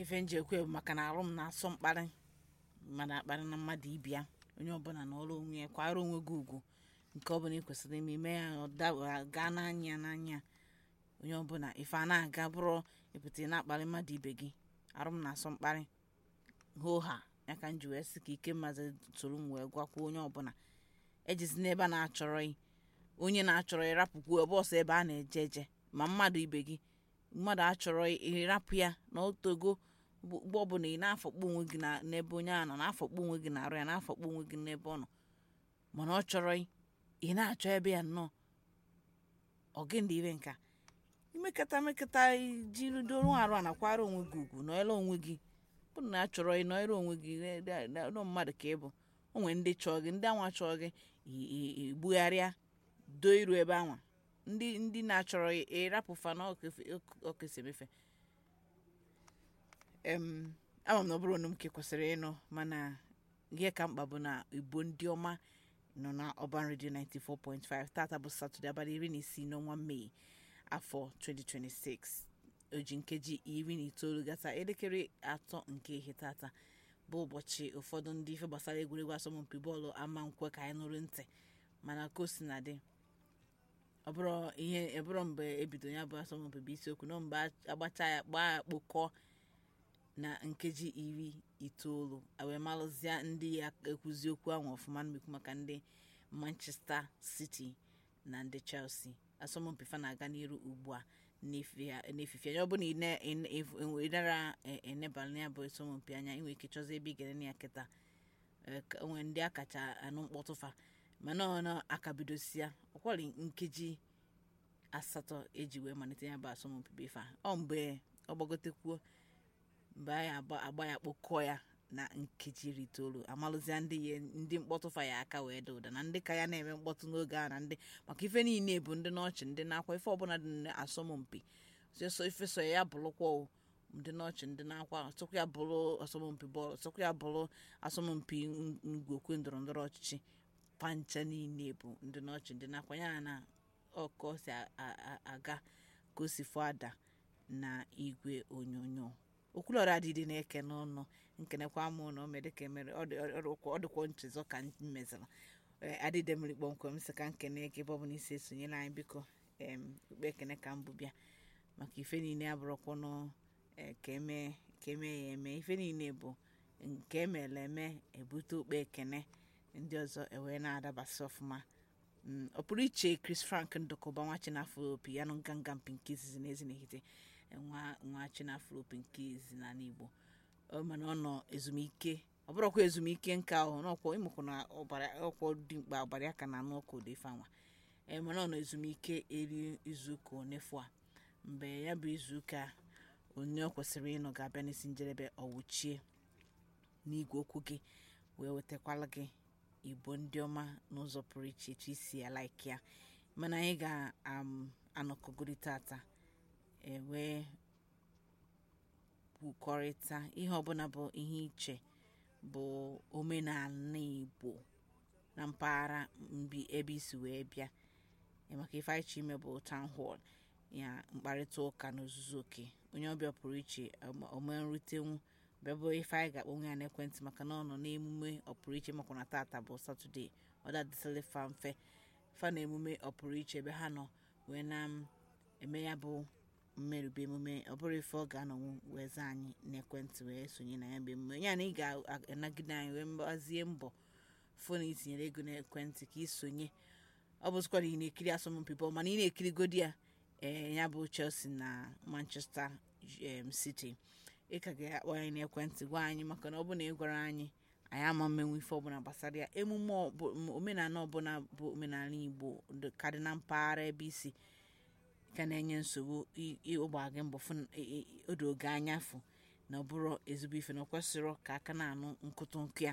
ife njekwe bụ maka na arụ m na-asọ mkparị mmadụ akparị na mmadụ ibia onye ọbụla na ọrụ onwe ya kwara onwe gị ugwu nke ọbụla ị kwesịrị ime ime ya ọ da- gaa n'anya ya n'anya onye ọbụla ife a na-aga bụrụ ịpụta ị na-akparị mmadụ ibe gị arụ m na-asọ mkparị hoo ha ya ka m ji wee sị ka ike mmazi soro m wee gwakwa onye ọbụla ejizi n'ebe a na-achọrọ ị onye na-achọrọ ịrapụkwu ebe ọsọ ebe a na-eje eje ma mmadụ ibe gị mmadụ achọrọ ịrapụ ya na otogo mgbe ọbụla ị na-afọkpọ onwe gị na- n'ebe onye a nọ na-afọkpọ onwe gị na-arụ ya na-afọkpọ onwe gị n'ebe ọ nọ mana ọ chọrọ ị ị na-achọ ebe ya nnọọ ọ gị ndị ire nka imekata mekata jiri doro arụ a nakwara onwe gị ugwu nọọrọ onwe gị bụrụ na a chọrọ ị nọọrọ onwe gị nọ mmadụ ka ị bụ o nwere ndị chọọ gị ndị anwa chọọ gị i- i- igbugharịa doo iru ebe anwa ndị ndị na-achọrọ ị ịrapụfa na ọkesemefe em ama m na ọ bụrụ na m ke kwesịrị ịnụ mana ihe ka mkpa bụ na igbo ndị ọma nọ na ọban redio 94.5 tata bụ satọde abalị iri na isii n'ọnwa mee afọ 2026 oji nkeji iri na itoolu gata elekere atọ nke ihe tata bụ ụbọchị ụfọdụ ndị ife gbasara egwuregwu asọmpi bọọlụ ama nkwe ka anyị nụrụ ntị mana ka o si na dị ọ bụrụ ihe ebụrụ mgbe ebido ya bụ asọmpi bụ isiokwu nọ mgbe agbacha ya gbaa ya kpokọọ na nkeji iri itoolu wee malụzie ndị ya ekwuzi okwu ahụ ọfụma mmekwu maka ndị manchester city na ndị chelsea asọmpi fa na-aga n'iru ugbu a n'efife anya ọ bụ na ị nara enebala ya bụ asọmpi anya inwe ike chọzi ebe ị gere ya kịta onwe ndị a kacha anụ mkpọtụfa mana ọ na akabidosia ọkwari nkeji asatọ eji wee malite ya bụ asọmpi bụ ife a ọ mgbe ọ gbagotekwuo mgbe anyị agba ya kpokọọ ya na nkeji iri itoolu amalụzia ndị ya ndị mkpọtụfa ya aka wee dị ụda na ndị ka ya na-eme mkpọtụ n'oge a na ndị maka ife niile bụ ndị n'ọchị ndị na-akwa ife ọbụla dị n'asọmpi so ife so ya bụrụkwa ndị n'ọchị ndị na-akwa sọkwa ya bụrụ asọmpi bọọlụ sọkwa ya bụrụ asọmpi ngwokwe ndọrọ ndọrọ ọchịchị pancha niile bụ ndị n'ọchị ndị na-akwa ya na ọkọ si aga ka o si fụ ada na igwe onyonyo okwulọra adịdị na-eke n'ọnụ nkenekwa mụ na o mere ka emere ọ dịkwa nchezọ ka m mezara adịde mmiri kpọmkwem sị ka nkene gị ebe ọ bụla isi esonyere anyị biko ukpe ekene ka mbụ bịa maka ife niile abụrụkwanụ ka eme ya eme ife niile bụ nke emere eme ebute ukpe ekene ndị ọzọ ewee na-adabasị ọfụma ọ pụrụ iche chris frank ndụkọba nwa chinafọ opi ya nụ nganga mpi nke izizi na ezi n'ehite nwa nwa chinafọ opi nke izizi n'ala igbo mana ọ nọ ezumike ọ bụrụkwa ezumike nka ahụ n'ọkwọ ịmụkwụ na ọkwọ dị mkpa ọbara aka na anụ ọkụ ụdị fanwa ee mana ọ nọ ezumike eri izuụka onefu a mgbe ya bụ izuụka onye ọ kwesịrị ịnọ ga-abịa n'isi njedebe ọwụchie n'igwe okwu gị wee wetakwala gị igbo ndị ọma n'ụzọ pụrụ iche etu isi ya laiki ya mana anyị ga-anọkọgori tata ewee kwukọrịta ihe ọbụla bụ ihe iche bụ omenala igbo na mpaghara mbi ebe isi wee bịa maka ife anyị chọ ime bụ town hall ya mkparịta ụka n'ozuzu oke onye ọbịa pụrụ iche ome nritenwu bịabụ ife anyị ga-akpọnwe ya n'ekwentị maka na ọ nọ n'emume ọpụrụ iche makwa na tata bụ satọde ọ dadịsịrị fa mfe fa na emume ọpụrụ iche ebe ha nọ wee na-eme ya bụ mmerụbe emume ọ bụrụ ife ọ ga-anọnwu wee zaa anyị n'ekwentị wee sonye na ya bụ emume ya na ị ga-anagide anyị wee mgbazie mbọ fon itinyere ego n'ekwentị ka ị sonye ọ bụzikwa na ị na-ekiri asọmpi bọọlụ mana ị na-ekirigodi ya ee ya bụ chelsea na manchester city ị ka ga-akpọ anyị n'ekwentị gwa anyị maka na ọ bụ na ị gwara anyị anyị ama mmenwe ife ọbụla gbasara ya emume omenala ọbụla bụ omenala igbo ka dị na mpaghara ebe isi ka na-enye nsogbu ịgba gị mbọ odo oge anya fụ na ọ bụrụ ezigbo ife na ọ kwesịrị ka aka na-anụ nkụtụ nkụ ya